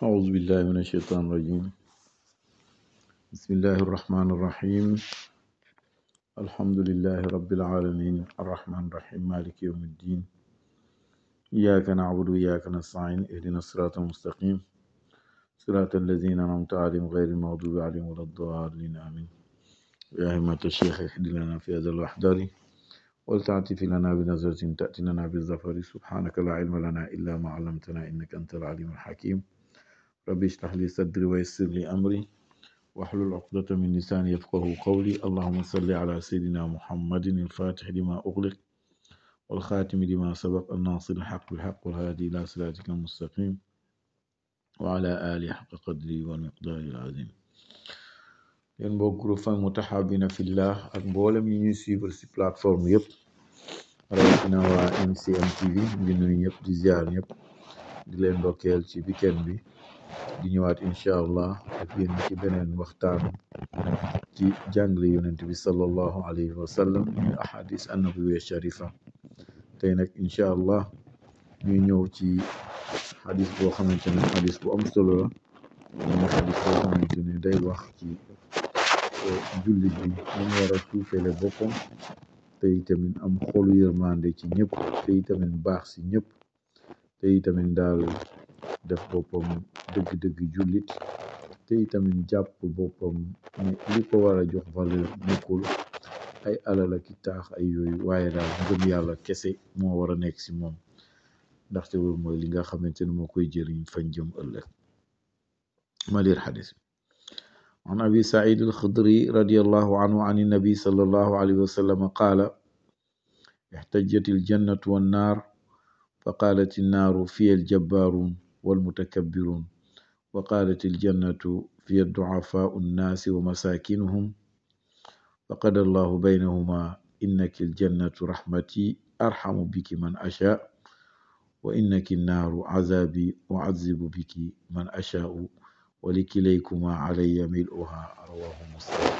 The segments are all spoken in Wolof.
أعوذ بالله من الشيطان الرجيم بسم الله الرحمن الرحيم الحمد لله رب العالمين الرحمن الرحيم مالك يوم الدين إياك نعبد وإياك نستعين اهدنا الصراط المستقيم صراط الذين أنعمت عليهم غير المغضوب عليهم ولا الضالين آمين يا همة الشيخ اهد لنا في هذا الوحدار ولتعطف لنا بنظرة تأتي لنا بالظفر سبحانك لا علم لنا إلا ما علمتنا إنك أنت العليم الحكيم ربي اشرح لي صدري ويسر لي أمري واحلل عقدة من لساني يفقه قولي اللهم صل على سيدنا محمد الفاتح لما أغلق والخاتم لما سبق الناصر الحق بالحق والهادي إلى صراطك المستقيم وعلى آله حق قدري والمقدار العظيم yéen mbokk groupe fan mutahabina fillah ak mboolem yi ñuy suivre si plateforme yëpp rawatina waa MCM TV di nuyu ñëpp di ziar ñëpp di leen ndokkeel ci weekend bi di ñëwaat incha allah ak yéen ci beneen waxtaan ci jàngale yonent bi sallallahu alayhi wa sallam ñu ahadis annabawiya sharifa tey nag incha allah ñuy ñëw ci xadis boo xamante ne xadis bu am solo la mooy xadis boo xamante ne day wax ci jullit bi mu war a suufele boppam te itamit am xolu yërmande ci ñëpp te itamit baax si ñëpp te itamit daal def boppam dëgg-dëgg jullit te itamit jàpp boppam ne li ko war a jox valeur nekkul ay alal ak i taax ay yooyu waaye daal ngëm yàlla kese moo war a nekk si moom ndaxte loolu mooy li nga xamante ne moo koy jëriñ fañ jëm ëllëg ma liir xadis عن أبي سعيد الخدري رضي الله عنه عن النبي صلى الله عليه وسلم قال احتجت الجنة والنار فقالت النار في الجبارون والمتكبرون وقالت الجنة في الضعفاء الناس ومساكنهم فقد الله بينهما إنك الجنة رحمتي أرحم بك من أشاء وإنك النار عذابي أعذب بك من أشاء ولكليكما علي ملؤها رواه مسلم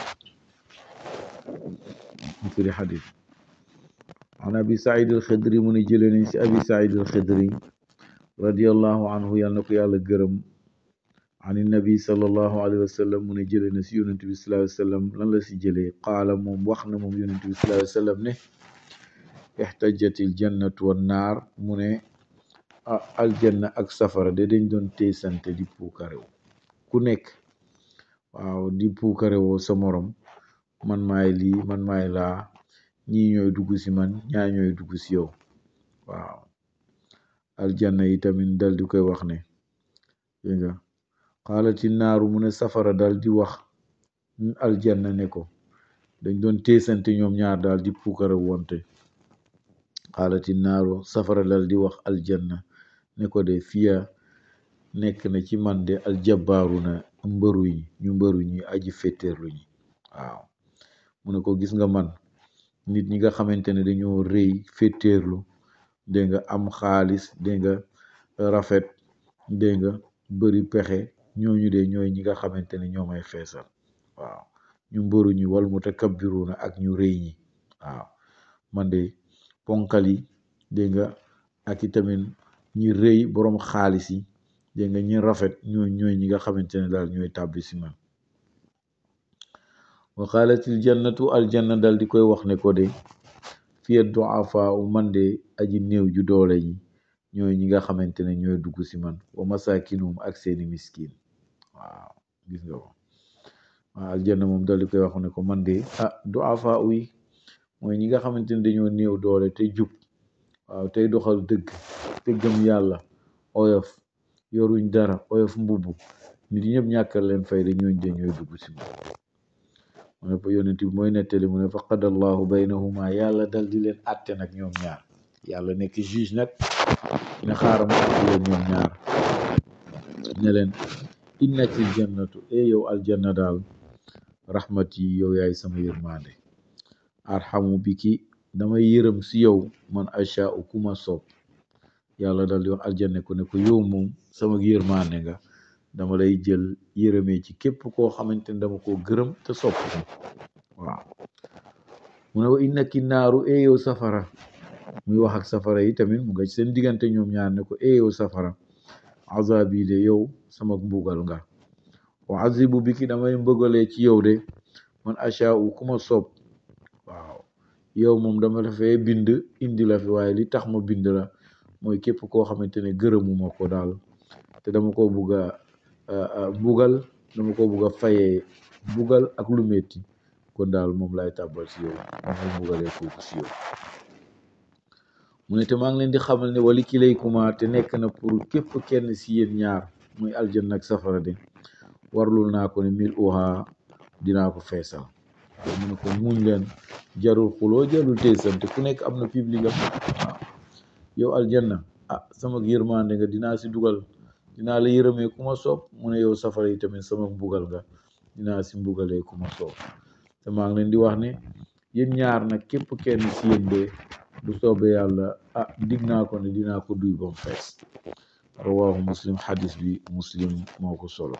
في حديث عن أبي سعيد الخدري من جلني أبي سعيد الخدري رضي الله عنه يالنكو يالا گرم عن النبي صلى الله عليه وسلم من جلني سي يونس صلى الله عليه وسلم لن لا سي جلي قال موم واخنا موم يونس صلى الله عليه وسلم نه احتجت الجنة والنار من الجنة ak safara de dañ doon teesante di puukarew ku nekk waaw di puukare woo sa morom man maay lii man maay laa ñii ñooy dugg si man ñaa ñooy dugg si yow waaw aljanna yi tamit dal di koy wax ne dégg nga xaalati naaru mu ne safara dal di wax aljanna ne ko dañ doon teesante ñoom ñaar daal di puukare wonte xaalati naaru safara dal di wax aljanna ne ko de fiya nekk na ci man de aljabaaru na mbëru yi ñu mbëru ñi aji féeteerlu ñi waaw mu ne ko gis nga man nit ñi nga xamante ne dañoo rëy féeteerlu dégg nga am xaalis dégg nga rafet dégg nga bëri pexe ñooñu de ñooy ñi nga xamante ne ñoo may feesal waaw ñu mbëru ñi wal mutakabbiruna ak ñu rëy ñi waaw man de ponkal yi dégg nga ak itamit ñi rëy boroom xaalis yi dégg nga ñi rafet ñooy ñooy ñi nga xamante ne daal ñooy tàbbi si man wa qaalatil jannatu aljanna dal di koy wax ne ko de fiya duafa u man de aji néew ju doole ñi ñooy ñi nga xamante ne ñooy dugg si man wa masakinum ak seeni miskin waaw gis nga ko waaw aljanna moom dal di koy wax ne ko man de ah duafa uy mooy ñi nga xamante ne dañoo néew doole te jub waaw tey doxal dëgg te gëm yàlla oyof yoruñ dara oyof mbubb nit ñëpp ñàkkal leen fayda ñooñ de ñooy dugg si moom mu ne fa yonent bi mooy nettali mu ne fa qadallahu baynahuma yàlla dal di leen atte nag ñoom ñaar yàlla nekk juge nag ne xaaral ma atte leen ñoom ñaar ne leen innakil jannatu e yow aljanna daal rahmati yow yaay sama yërmande arhamu biki damay yërëm si yow man achaau ku ma soob yàlla dal di wax aljanne ko ne ko yow moom sama yërmande nga dama lay jël yërëmee ci képp koo xamante ne dama koo gërëm te sopp ko waaw mu ne wa innaki naaru e yow safara muy wax ak safara yi tamit mu nga ci seen diggante ñoom ñaar ne ko e yow safara azabi de yow sama mbugal nga wa azibu bi ki damay mbëgalee ci yow de man achaau ku ma soob waaw yow moom dama la fee bind indi la fi waaye li tax ma bind la mooy képp koo xamante ne gërëmuma ko daal te dama ko bugg a mbugal dama ko bugg a fayee mbugal ak lu metti kon daal moom lay tàbbal si yow moom lay mbugalee kooku si yow mu ne te maa ngi leen di xamal ne wali kilaykuma te nekk na pour képp kenn si yéen ñaar muy aljanna ak safara de warlul naa ko ne mil uha dinaa ko feesal mu ne ko muñ leen jarul xuloo jarul teesante ku nekk am na public am waaw yow aljanna ah sama yërmande nga dinaa si dugal dinaa la yërëmee ku ma soob mu ne yow safara yi tamit sama mbugal nga dinaa si mbugalee ku ma soob te maa ngi leen di wax ne yéen ñaar nag képp kenn si yéen de du soobee yàlla ah dig naa ko ne dinaa ko duy ba mu fees rawahu muslim xadis bi muslim moo ko solo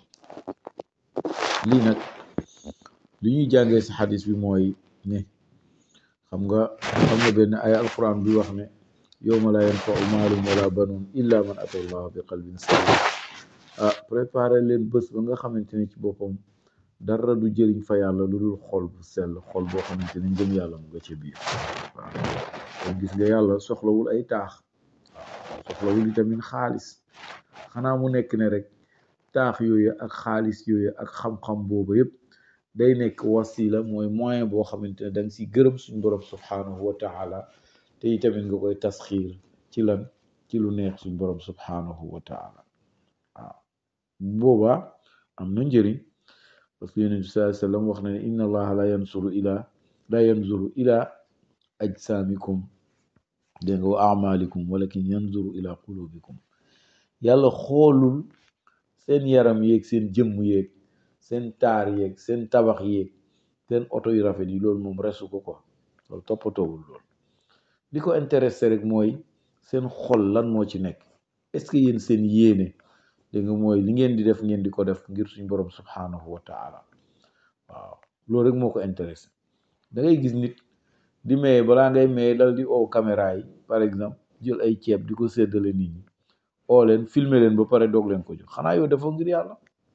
lii nag li ñuy jàngee si xadis bi mooy ne xam nga xam nga benn ay alquran bi wax ne yowma la yanfau maalum wala banun illa man ata allah bi qalbin salim ah préparé leen bés ba nga xamante ne ci boppam dara du jëriñ fa yàlla lu dul xol bu sell xol boo xamante ne ngëm yàlla mu nga ca biir waaw kon gis nga yàlla soxlawul ay taax waaw soxlawul itamit xaalis xanaa mu nekk ne rek taax yooyu ak xaalis yooyu ak xam-xam boobu yëpp day nekk wasila mooy moyen boo xamante ne da nga si gërëm suñ borom subhanahu wa taala te itamit nga koy tasxiir ci lan ci lu neex suñ borom subhanahu wa taala waaw boobaa am na njëriñ parce que yonent bi sallallahu alayhi wasallam wax na ne inna allaha la yansuru ila la yanzuru ila ajsamikum dégg nga wa amalikum walakin yanzuru ila qulubikum yàlla xoolul seen yaram yeeg seen jëmm yeeg seen taar yeeg seen tabax yeeg seen oto yu rafet yi loolu moom resu ko quoi loolu toppatoowul loolu li ko intéressé rek mooy seen xol lan moo ci nekk est-ce que yéen seen yéene dégg nga mooy li ngeen di def ngeen di ko def ngir suñ borom subhanahu wa taala waaw loolu rek moo ko intéressé da ngay gis nit di maye balaa ngay maye dal di oo caméra yi par exemple jël ay ceeb di ko séddale nit ñi oo leen filmer leen ba pare doog leen ko jox xanaa yow dafa ngir yàlla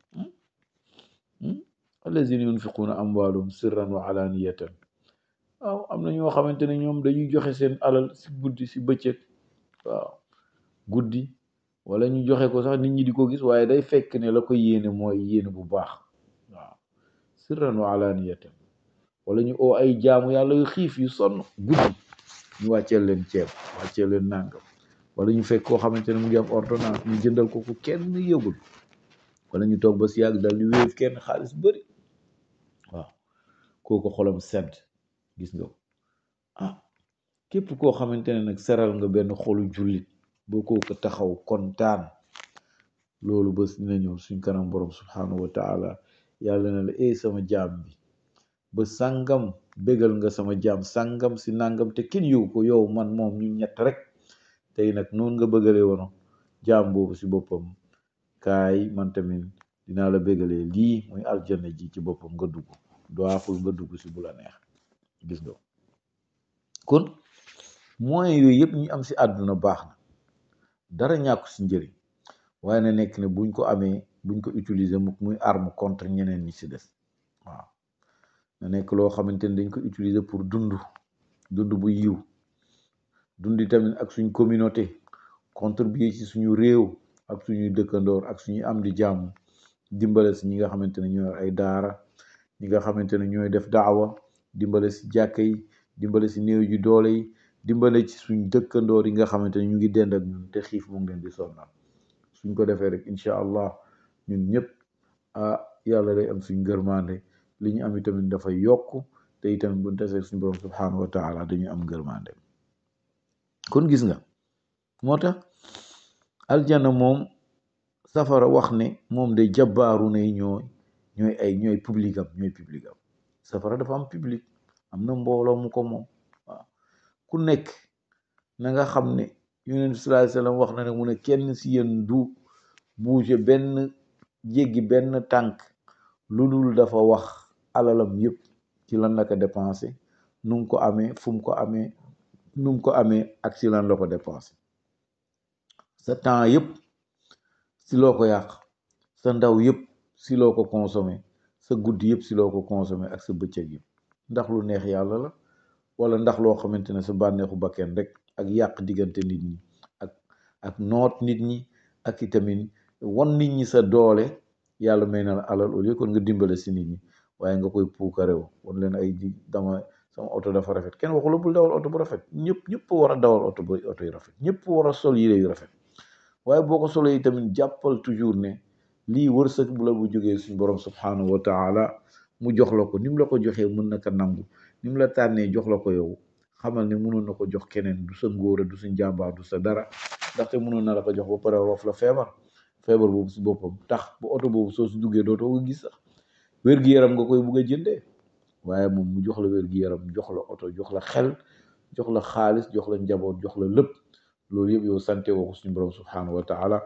allazina yunfiquuna amwaalum sirran wa alaniyatan waaw am na ñoo xamante ne ñoom dañuy joxe seen alal si guddi si bëccëg waaw guddi wala ñu joxe ko sax nit ñi di ko gis waaye day fekk ne la ko yéene mooy yéene bu baax waaw sirran wa alaniyatan wala ñu oo ay jaamu yàlla yu xiif yu sonn guddi ñu wàcceel leen ceeb wàcceel leen nàngam wala ñu fekk koo xamante ne mu ngi am ordonnance ñu jëndal ko ku kenn yëgul wala ñu toog ba si yàgg dal di wéef kenn xaalis bëri waaw kooku xolam sedd gis nga ko ah képp koo xamante ne nag seral nga benn xolu jullit boo kooku taxaw kontaan loolu bés dina ñëw suñ kanam borom subhanahu wa taala yàlla na la eh sama jaam bi ba sàngam bégal nga sama jaam sàngam si nàngam te kenn yëgu ko yow man moom ñu ñett rek tey nag noonu nga bëggalee wono jaam boobu si boppam kaay man tamit dinaa la bégalee lii muy aljanna ji ci boppam nga dugg doaxul nga dugg si bu la neex gis nga kon moyens yooyu yëpp ñu am si àdduna baax na dara ñàkku si njëriñ waaye na nekk ne buñ ko amee buñ ko utiliser mu muy arme contre ñeneen ñi si des waaw na nekk loo xamante ne dañ ko utiliser pour dund dund bu yiw dundi tamit ak suñ communauté contribuer ci suñu réew ak suñuy dëkkandoor ak suñuy am di jàmm dimbale si ñi nga xamante ne ñooy ay daara ñi nga xamante ne ñooy def daawa dimbale si jàkka yi dimbale si néew ji doole yi dimbale ci suñ dëkkandoor yi nga xamante ne ñu ngi dend ak ñun te xiif mu ngi leen di sonnal suñ ko defee rek incha allah ñun ñëpp ah yàlla day am suñ ngërmande li ñu am itamit dafay yokk te itamit bu desee suñ borom subhanahu wa taala dañuy am ngërmande kon gis nga moo tax aljanna moom safara wax ne moom de jabbaaru ne ñooy ñooy ay ñooy public am ñooy public am safara dafa am public am na mbooloo mu ko moom waaw ku nekk na nga xam ne yonent bi sallallahu alayhi wasallam wax na ne mu ne kenn si yéen du bouger benn jéggi benn tànk lu dul dafa wax alalam yëpp ci lan la ko dépensé nu mu ko amee fu mu ko amee nu mu ko amee ak si lan la ko dépensé sa temps yëpp si loo ko yàq sa ndaw yëpp si loo ko consommé sa guddi yëpp si loo ko consommé ak sa bëccëg yëpp ndax lu neex yàlla la wala ndax loo xamante ne sa bànneexu bakken rek ak yàq diggante nit ñi ak ak noot nit ñi ak itamit wan nit ñi sa doole yàlla may na la alal au lieu kon nga dimbale si nit ñi waaye nga koy puukarew wan leen ay di dama sama oto dafa rafet kenn waxu la bul dawal oto bu rafet ñëpp ñëpp war a dawal oto bu oto yu rafet ñëpp war a sol yére yu rafet waaye boo ko solee tamit jàppal toujours ne lii wërsëg bu la bu jógee suñ borom subhanahu wa taala mu jox la ko ni mu la ko joxee mën na ko nangu ni mu la tànnee jox la ko yow xamal ne mënoon na ko jox keneen du sa ngóora du sa njàmbaar du sa dara ndaxte mënoon na la ko jox ba pare roof la feebar feebar boobu si boppam tax ba oto boobu soo si duggee dootoo ko gis sax wér-gi-yaram nga koy bugg a jëndee waaye moom mu jox la wér-gi-yaram jox la oto jox la xel jox la xaalis jox la njaboot jox la lépp loolu yëpp yow sante woo ko suñu borom subhanahu wa taala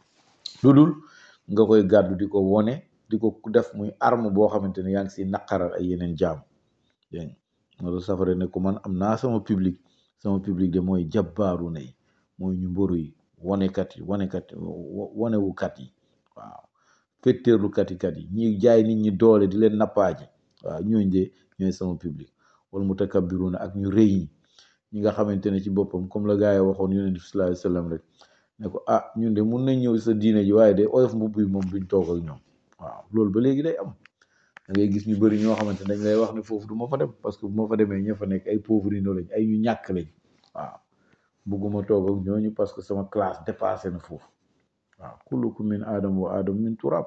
lu dul nga koy gàddu di ko wone di ko def muy arme boo xamante ne yaa ngi si naqaral ay yeneen jaam dégg nga loolu safara ne ko man am naa sama public sama public de mooy jabbaaru nay mooy ñu mboru yi wonekat yi wonekat wonewukat yi waaw fetteerlukat yi kat yi ñi jaay nit ñi doole di leen nappaaji waaw ñooñ de ñooy sama public wala mutakabbiruna ak ñu rëy ñi ñi nga xamante ne ci boppam comme la gars yi waxoon yonent bi sallallahu alayhi wasallam rek ne ko ah ñun de mun nañ ñëw sa diine ji waaye de oyof mbubb yi moom duñ toog ak ñoom waaw loolu ba léegi day am da ngay gis ñu bëri ñoo xamante ne dañ lay wax ne foofu du ma fa dem parce que bu ma fa demee ña fa nekk ay pauvres lañ ay ñu ñàkk lañ waaw bugguma toog ak ñooñu parce que sama classe dépassé na foofu waaw kullukum min aadam wa aadam min turab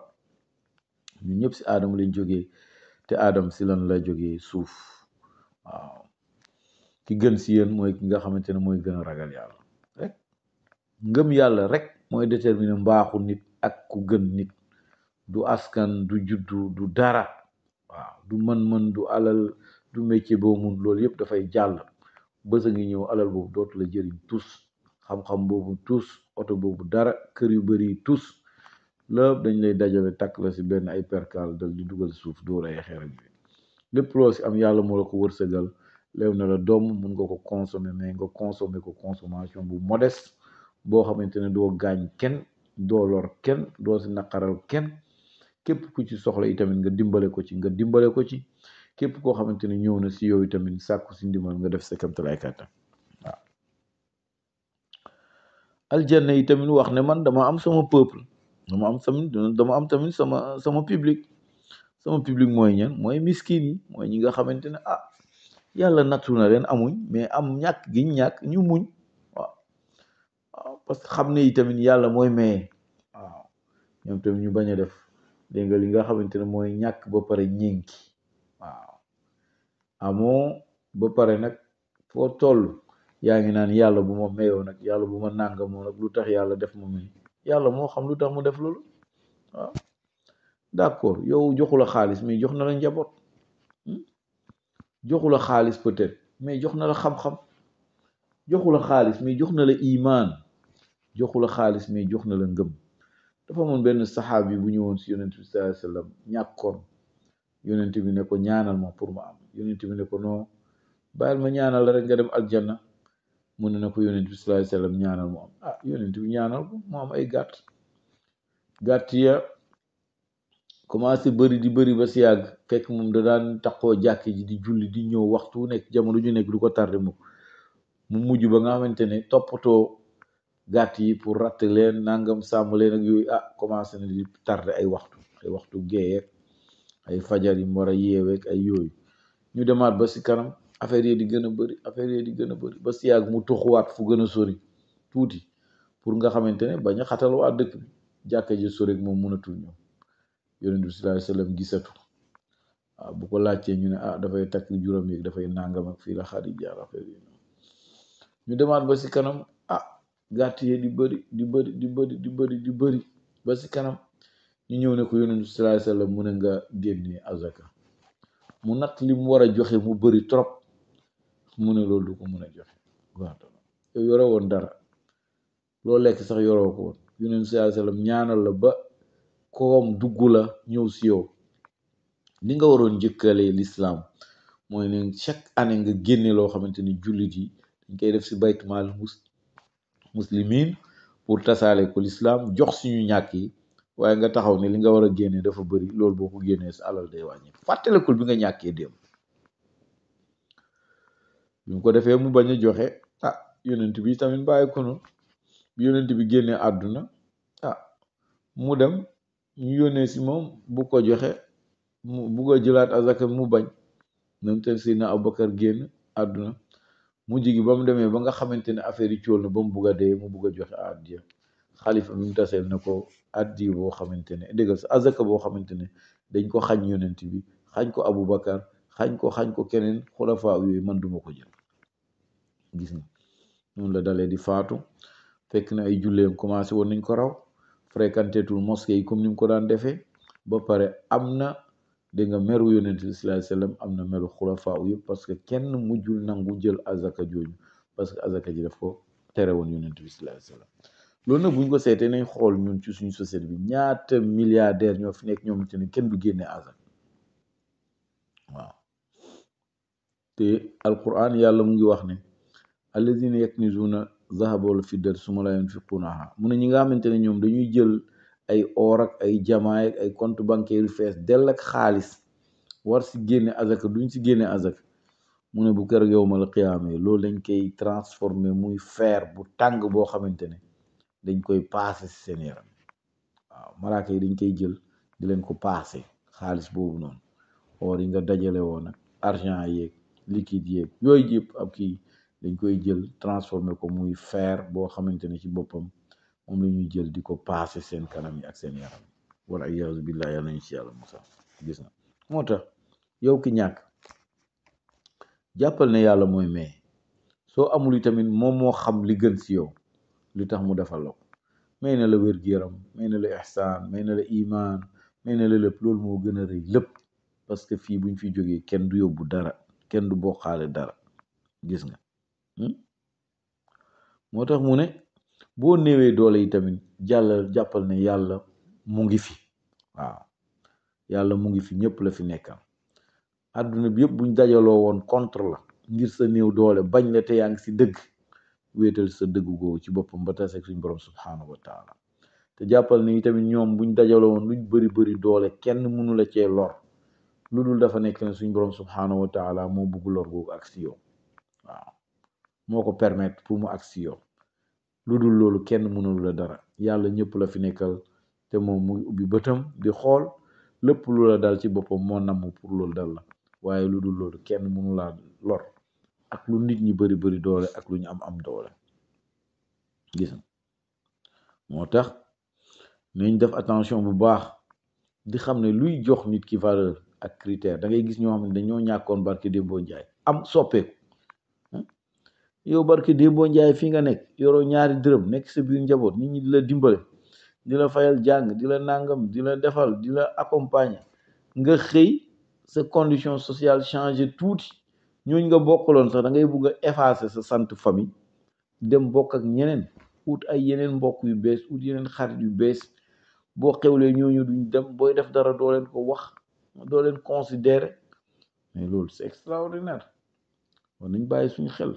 ñun ñëpp si aadam lañ jógee te aadam si lan la jógee suuf waaw ki gën si yéen mooy ki nga xamante ne mooy gën a ragal yàlla rek ngëm yàlla rek mooy déterminer mbaaxu nit ak ku gën nit du askan du juddu du dara waaw du mën-mën du alal du métier boo mun loolu yëpp dafay jàll bës a ngi ñëw alal boobu dootu la jëriñ tus xam-xam boobu tus oto boobu dara kër yu bëri tus lépp dañ lay dajale takk la si benn ay perkal dal di dugal suuf dóor ay xeer ak lépp loo si am yàlla moo la ko wërsëgal leew na la doom mun nga ko consommer mais nga consommer ko consommation bu modeste boo xamante ne doo gaañ kenn doo lor kenn doo si naqaral kenn képp ku ci soxla itamit nga dimbale ko ci nga dimbale ko ci képp koo xamante ne ñëw na si yow itamit sàkku si ndimbal nga def sa kamtalaay kàttan waaw aljanna yi tamit wax ne man dama am sama peuple dama am tamit dama am tamit sama sama public sama public mooy ñan mooy miskin yi mooy ñi nga xamante ne ah yàlla nattu na leen amuñ mais am ñàkk gi ñàkk ñu muñ waaw waaw parce que xam ne itamit yàlla mooy maye waaw ñoom tamit ñu bañ a def dégg nga li nga xamante ne mooy ñàkk ba pare ñénki waaw amoo ba pare nag foo toll yaa ngi naan yàlla bu ma mayoo nag yàlla bu ma nàngamoo nag lu tax yàlla def ma may yàlla moo xam lu tax mu def loolu waaw d'accord yow joxu la xaalis mais jox na la njaboot joxu la xaalis peut-être mais jox na la xam-xam joxu la xaalis mais jox na la imaan joxu la xaalis mais jox na la ngëm dafa amoon benn saxaabi bu ñëwoon si yonent bi sallallahu alayhi wasallam ñàkkoon yonent bi ne ko ñaanal ma pour ma am yonent bi ne ko non bàyyil ma ñaanal la rek nga dem aljanna mu ne na ko yonent bi sallallahu alayhi wasallam ñaanal mu am ah yonent bi ñaanal ko mu am ay gàtt gàtt ya commencé bëri di bëri ba si yàgg fekk moom da daan taxoo jàkk ji di julli di ñëw waxtu wu nekk jamono ju nekk du ko tardé mu mu mujj ba nga xamante ne toppatoo gàtt yi pour ratt leen nangam sàmm leen ak yooyu ah commencé na di tardé ay waxtu ay waxtu géeyeeg ay fajar yi mu war a yeeweeg ay yooyu ñu demaat ba si kanam affaire yi di gën a bëri affaire yi di gën a bëri ba si yàgg mu tuxuwaat fu gën a sori tuuti pour nga xamante ne bañ a xatal waa dëkk bi jàkka ji sori moom mënatul ñëw yonent bi sallallahu alayhi wasallam gisatu waaw bu ko laajtee ñu ne ah dafay takk juróom yi dafay nangam ak fii la xarit jaar affaire yi ñu demaat ba si kanam ah gàtt yi di bëri di bëri di bëri di bëri di bëri ba si kanam ñu ñëw ne ko yonent bi sallallahu alayhi wasallam mu ne nga génnee azaka mu natt li mu war a joxe mu bëri trop mu ne loolu du ko mën a joxe waaw yow yore woon dara loo lekk sax yoroo ko woon yonent bi sallallahu alayhi wasallam ñaanal la ba koom dugg la ñëw si yow li nga waroon njëkkalee l'islam mooy ne chaque année nga génne loo xamante ni jullit yi dañ koy def si baytumaal mus muslimin pour tasaale ko lislaam jox suñu ñàkk yi waaye nga taxaw ne li nga war a génnee dafa bëri loolu boo ko génnee sa alal day wàññi fàttalekul bi nga ñàkkee démb bi mu ko defee mu bañ a joxe ah yonent bi tamit bàyyi ko noonu bi yonent bi génnee àdduna ah mu dem ñu yónnee si moom bu ko joxe mu bugg a jëlaat azaka mu bañ même te Seydina Abubakar génn àdduna mujj gi ba mu demee ba nga xamante ne affaire yi cóol na ba mu bugg a dee mu bugg a joxe addiya xalifa bi mu taseel na ko addiya boo xamante ne déggal sa azaka boo xamante ne dañ ko xañ yonent bi xañ ko Abubakar xañ ko xañ ko keneen xulafaa yooyu man duma ko jël gis nga noonu la dalee di faatu fekk na ay julleem commencé woon nañ ko raw fréquenté tul mosquée yi comme ni mu ko daan defee ba pare am na dégg nga meru yonent bi sallallahu alayhi wasallam am na meru xulafaa yëpp parce que kenn mujjul nangu jël azaka jooju parce que azaka ji daf ko tere woon yonent bi sallallahu alayhi wasallam loolu nag bu ñu ko seetee nañ xool ñun ci suñu société bi ñaata milliardaire ñoo fi nekk ñoom te ne kenn du génne azaka waaw te alquran yàlla mu ngi wax ne alladina yaknizuna zahaba wal fiddata suma la yunfiqunaha mu ne ñi nga xamante ne ñoom dañuy jël ay or ak ay jamaay ak ay compte bancaire yu fees dell ak xaalis war si génne azaka duñ si génne azaka mu ne bu kër yowmal qiyaame loolu dañ koy transformer muy fer bu tàng boo xamante ne dañ koy paase si seen yaram waaw malaaka yi dañ koy jël di leen ko paase xaalis boobu noonu or yi nga dajale woon ak argent yeeg liquide yeeg yooyu yëpp ab kii dañ koy jël transformer ko muy fer boo xamante ne ci boppam moom la ñuy jël di ko paase seen kanam yi ak seen yaram wala iyaazu billah yàlla nañ ci yàlla musa gis na moo tax yow ki ñàkk jàppal ne yàlla mooy may soo amul yi tamit moom moo xam li gën si yow li tax mu defal la ko may na la wér-gu-yaram may na la ihsaan may na la imaan may na la lépp loolu moo gën a rëy lépp parce que fii buñ fi jógee kenn du yóbbu dara kenn du bokkaale dara gis nga moo tax mu ne boo néewee doole yi tamit jàllal jàppal ne yàlla mu ngi fi waaw yàlla mu ngi fi ñëpp la fi nekkal àdduna bi yëpp buñ dajaloo woon contre la ngir sa néew doole bañ la te yaa ngi si dëgg wéetal sa dëgg googu ci boppam ba taseeg suñ borom subhaanahu wa taala te jàppal ne tamit ñoom buñ dajaloo woon luñ bëri bëri doole kenn mënu la cee lor lu dul dafa nekk ne suñ borom subhaanahu wa taala moo bugg lor googu ak si yow waaw moo ko permettre pour mu ak si yow lu dul loolu kenn mënul la dara yàlla ñëpp la fi nekkal te moom muy ubbi bëtam di xool lépp lu la dal ci boppam moo namm pour loolu dal la waaye lu dul loolu kenn mënu laa lor ak lu nit ñi bari bari doole ak lu ñu am am doole gis nga moo tax nañ def attention bu baax di xam ne luy jox nit ki valeur ak critère da ngay gis ñoo xam ne dañoo ñàkkoon barke Dembo Njaay am soppeeku yow barke Dembo Njaay fii nga nekk yoroo ñaari dërëm nekk sa biir njaboot nit ñi di la dimbale di la fayal jàng di la nangam di la defal di la accompagner nga xëy sa condition sociale changé tuuti ñooñ nga bokkaloon sax da ngay bugg a effacer sa sant famille dem bokk ak ñeneen ut ay yeneen mbokk yu bees ut yeneen xarit yu bees boo xewlee ñooñu duñ dem booy def dara doo leen ko wax doo leen considérer mais loolu c'est extraordinaire war nañ bàyyi suñu xel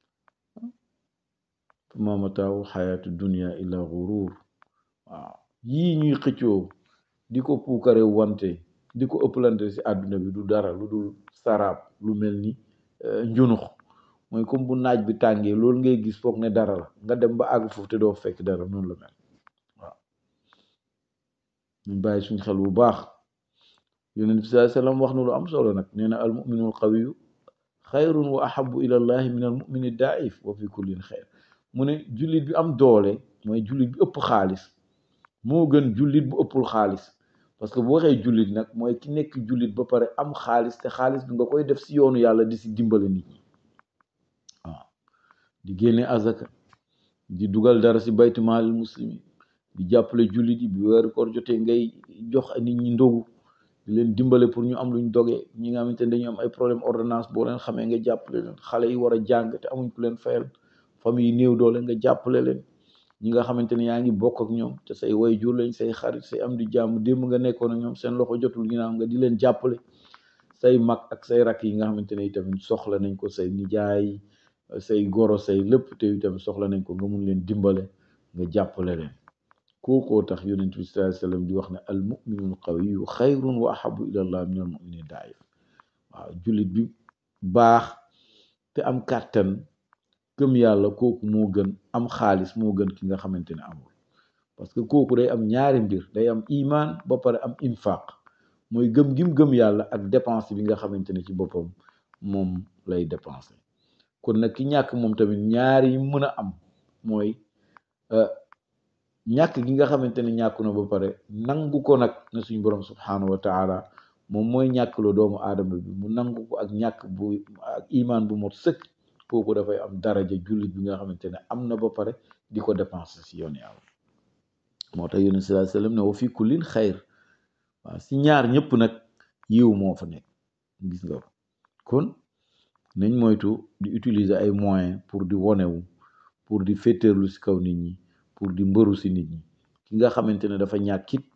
ma mataawu xayaatu dunia illa gurur waaw yii ñuy xëccoo di ko puukare wante di ko ëpplante ci àdduna bi du dara lu dul saraab lu mel ni njunux mooy comme bu naaj bi tàngee loolu ngay gis foog ne dara la nga dem ba àgg foofu te doo fekk dara noonu la mel waaw ñu bàyyi suñ xel bu baax yonent bi sallallahu alayhi wasallam wax na lu am solo nag nee na al muminul qawiyu xayrun wa ahabu ila llahi min al mumini daif wa fi kullin xayr mu ne jullit bi am doole mooy jullit bi ëpp xaalis moo gën jullit bu ëppul xaalis parce que bu waxee jullit nag mooy ki nekk jullit ba pare am xaalis te xaalis bi nga koy def si yoonu yàlla di si dimbale nit ñi waaw di génne azaka di dugal dara si baytu maalil muslimin di jàppale jullit yi bu weeru koor jotee ngay jox nit ñi ndogu di leen dimbale pour ñu am luñ dogee ñi nga xamante ne dañu am ay problème ordonnance boo leen xamee nga jàppale leen xale yi war a jàng te amuñ ku leen fayal famille yi néew doole nga jàppale leen ñi nga xamante ne yaa ngi bokk ak ñoom te say way jur lañ say xarit say am di jàmm démb nga nekkoon ak ñoom seen loxo jotul ginnaaw nga di leen jàppale say mag ak say rakk yi nga xamante ne itamit soxla nañ ko say nijaay say goro say lépp te itamit soxla nañ ko nga mun leen dimbale nga jàppale leen kookoo tax yonent bi sallallahu alayhi wasallam di wax ne al muminul qawiyu xayrun wa ahabu ila allah min al mumini daif waaw jullit bi baax te am kàttan gëm yàlla kooku moo gën am xaalis moo gën ki nga xamante ne amul parce que kooku day am ñaari mbir day am iman ba pare am infaq mooy gëm gim gëm yàlla ak dépense bi nga xamante ne ci boppam moom lay dépenser kon nag ki ñàkk moom tamit ñaari yi mën a am mooy ñàkk gi nga xamante ne ñàkku na ba pare nangu ko nag ne suñ borom subhanahu wa taala moom mooy ñàkk loo doomu aadama bi mu nangu ko ak ñàkk bu ak iman bu mot sëkk kooku dafay am daraja jullit bi nga xamante ne am na ba pare di ko dépenser si yoon yàlla moo tax yonent sallallahu alayhi wasallam ne wa fi kullin xayr waaw si ñaar ñëpp nag yiw moo fa nekk gis nga ko kon nañ moytu di utiliser ay moyens pour di wonewu pour di féeteerlu si kaw nit ñi pour di mbëru si nit ñi ki nga xamante ne dafa ñàkkit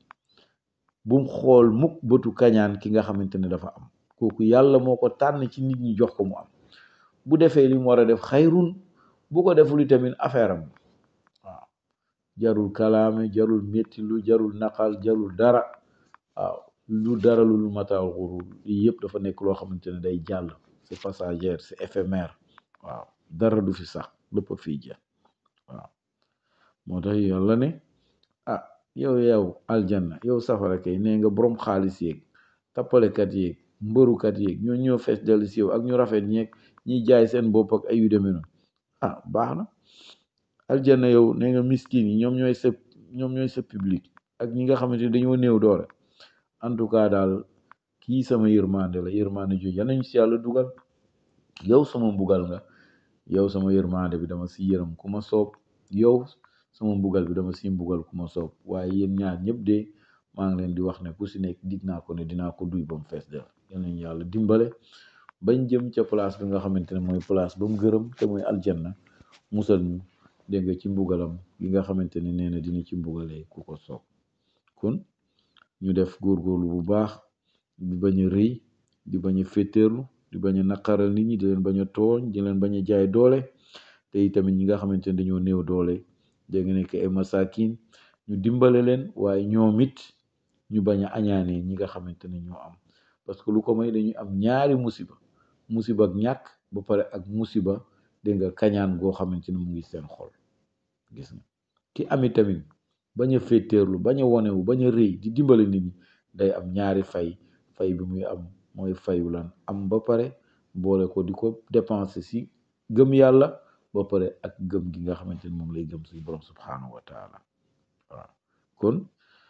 bum xool mukk bëtu kañaan ki nga xamante ne dafa am kooku yàlla moo ko tànn ci nit ñi jox ko mu am bu defee li mu war a def xayrun bu ko deful tamit affaire am waaw jarul kalaame jarul metti lu jarul naqal jarul dara waaw lu dara lu mataal xurul lii yëpp dafa nekk loo xamante ne day jàll c'est passagère c'est éphémère waaw dara du fi sax lépp a fii jeex waaw moo tax yàlla ne ah yow yow aljanna yow safara kay nee nga borom xaalis yeeg tappalekat yeeg mbërukat yeeg ñoo ñoo fees dellu si yow ak ñu rafet ñeeg ñiy jaay seen bopp ak ay yu demee noonu ah baax na aljanna yow nee nga miskin yi ñoom ñooy sa ñoom ñooy sa public ak ñi nga xamante ne dañoo néew doole en tout cas daal kii sama yërmande la yërmande jooju yal nañu si yàlla dugal yow sama mbugal nga yow sama yërmande bi dama si yërëm ku ma soob yow sama mbugal bi dama si mbugal ku ma soob waaye yéen ñaar ñëpp de maa ngi leen di wax ne ku si nekk dig naa ko ne dinaa ko duy ba mu fees del yal nañu yàlla dimbale bañ jëm ca place bi nga xamante ne mooy place ba mu gërëm te mooy aljanna musal ñu dégg nga ci mbugalam gi nga xamante ne nee na dina ci mbugalee ku ko soob kon ñu def góorgóorlu bu baax di bañ a rëy di bañ a féeteerlu di bañ a naqaral nit ñi di leen bañ a tooñ di leen bañ a jaay doole te itamit ñi nga xamante ne dañoo néew doole dégg nga nekk ay masakin ñu dimbale leen waaye ñoom it ñu bañ a añaanee ñi nga xamante ne ñoo am parce que lu ko may dañuy am ñaari musiba musiba ak ñàkk ba pare ak musiba dégg nga kañaan goo xamante ne mu ngi seen xol gis nga ki ami tamit bañ a féeteerlu bañ a wonewu bañ a rëy di dimbale nit ñi day am ñaari fay fay bi muy am mooy fayu lan am ba pare boole ko di ko dépenser si gëm yàlla ba pare ak gëm gi nga xamante ne moom lay gëm suñu borom subhanahu wa taala waaw kon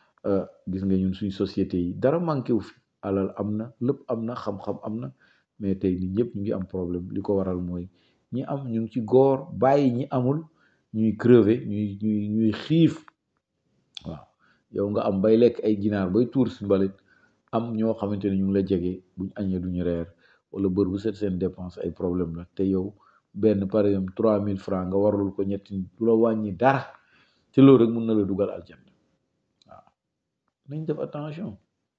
gis nga ñun suñ société yi dara manqué wu fi alal am na lépp am na xam-xam am na mais tey nit ñëpp ñu ngi am problème li ko waral mooy ñi am ñu ngi ci góor bàyyi ñi amul ñuy crever ñuy ñuy ñuy xiif waaw yow nga am bay lekk ay ginaar bay tuur si mbalit am ñoo xamante ne ñu ngi la jege buñ añee duñu reer wala bër bu set seen dépense ay problème la te yow benn par exemple trois mille francs nga warlul ko ñetti du la wàññi dara te loolu rek mun na la dugal aljanna waaw nañ def attention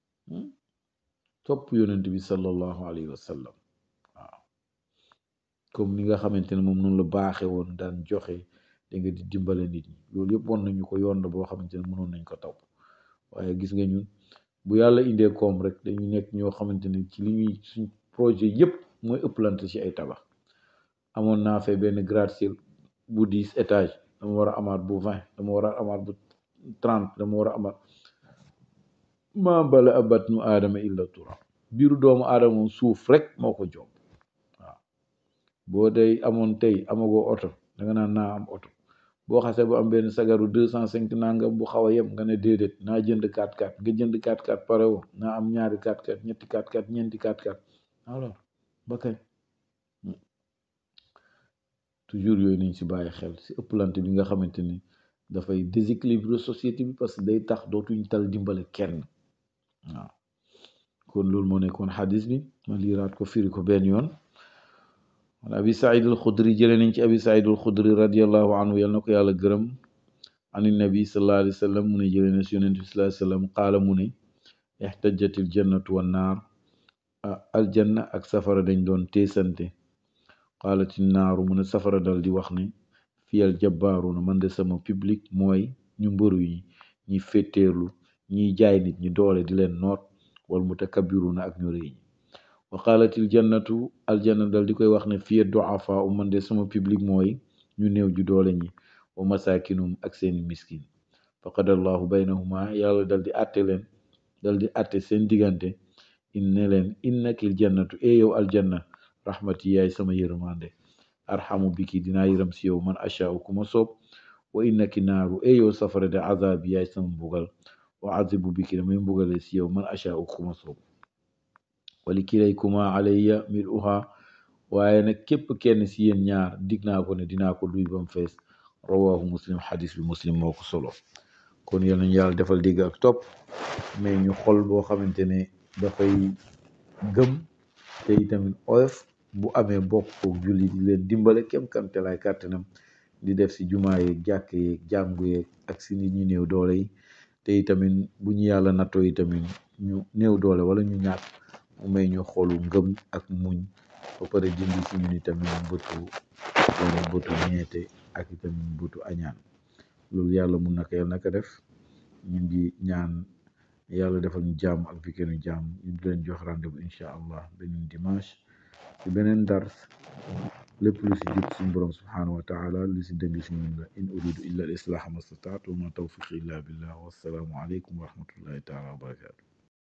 topp yonent bi sallallahu alayhi wa sallam waaw comme ni nga xamante ne moom noonu la baaxe woon daan joxe da nga di dimbale nit ñi loolu yëpp won nañu ko yoon la boo xamante ne mënoon nañ ko topp waaye gis nga ñun bu yàlla indee koom rek dañu nekk ñoo xamante ne ci li ñuy suñ projet yëpp mooy ëpplante ci ay tabax amoon naa fee benn gratte-ciel bu dix étage dama war a amaat bu vingt dama war a amaat bu trente dama war a amaat maa bala abat nu aadama illa tura biiru doomu aadama moom suuf rek moo ko jomb waaw boo day amoon tey amagoo oto danga naan naa am oto boo xasee bu am benn sagaru deux cent cinq nangam bu xaw a yem nga ne déedéet naa jënd 4x4 nga jënd 4x4 pare woo naa am ñaari 4x4 ñetti 4x4 ñeenti 4x4 alors ba kañ toujours yooyu nañ si bàyyi xel si ëpplante bi nga xamante ni dafay déséquilibre société bi parce que day tax dootuñ tal dimbale kenn waaw kon loolu moo nekkoon xadis bi ma liiraat ko firi ko benn yoon an abi said al xudri jële nañ ci abi said al xudri radiallahu anhu yal na ko yàlla gërëm an nabi sallallahu alayhi wa sallam mu ne jële na si yonent bi sallallahu alayhi wa sallam qaala mu ne ixtajatil jannatu wan naar aljanna ak safara dañ doon teesante qaalati naaru mu ne safara dal di wax ne fiyal jabbaaruuna man de sama public mooy ñu mbëru yi ñi féttéerlu ñiy jaay nit ñi doole di leen noot wal mutakabbiruuna ak ñu rëy ñi wa qaalatil jannatu aljanna dal di koy wax ne fiya duafa u man de sama public mooy ñu néew ju doole ñi wa masaakinum ak seeni miskin faqadallahu baynahuma yàlla dal di àtte leen dal di àtte seen diggante in ne leen innakil jannatu e yow aljanna rahmati yaay sama yërmande arhamu biki dinaa yërëm si yow man ashaa'u ku ma soob wa innaki naaru e yow safara de azabi yaay sama mbugal wa azibu biki damay mbugale si yow man ashaa'u ku ma soob wali kilaykuma alayya miluha waaye nag képp kenn si yéen ñaar dig naa ko ne dinaa ko duy bam fees rawahu muslim xadis bi muslim moo ko solo kon yal nañu yàlla defal dégg ak topp mais ñu xol boo xamante ne dafay gëm te itamit oyof bu amee bokk kook julli di leen dimbale kem kamtelaay kàttanam di def si jumaa yeeg jàkk yeeg jàngu yeeg ak si nit ñu néew doole yi te itamit bu ñu yàlla nattoo itamit ñu néew doole wala ñu ñàkk mu may ñu xolu ngëm ak muñ ba pare dindi si ñun itamit bëtu bëtu ñeete ak itamit bëtu añaan loolu yàlla mun na ko yàlla na ko def ñu ngi ñaan yàlla defal ñu jàmm ak weekendu jàmm ñu di leen jox rendez-vous incha allah beneen dimanche ci beneen dars lépp lu si jub suñu borom subhanahu wa taala lu si dëng si ñun la in uridu illa al islaha ma stataatu wa ma tawfiqi illa billah wassalaamu aleykum wa rahmatullahi taala wa barakatu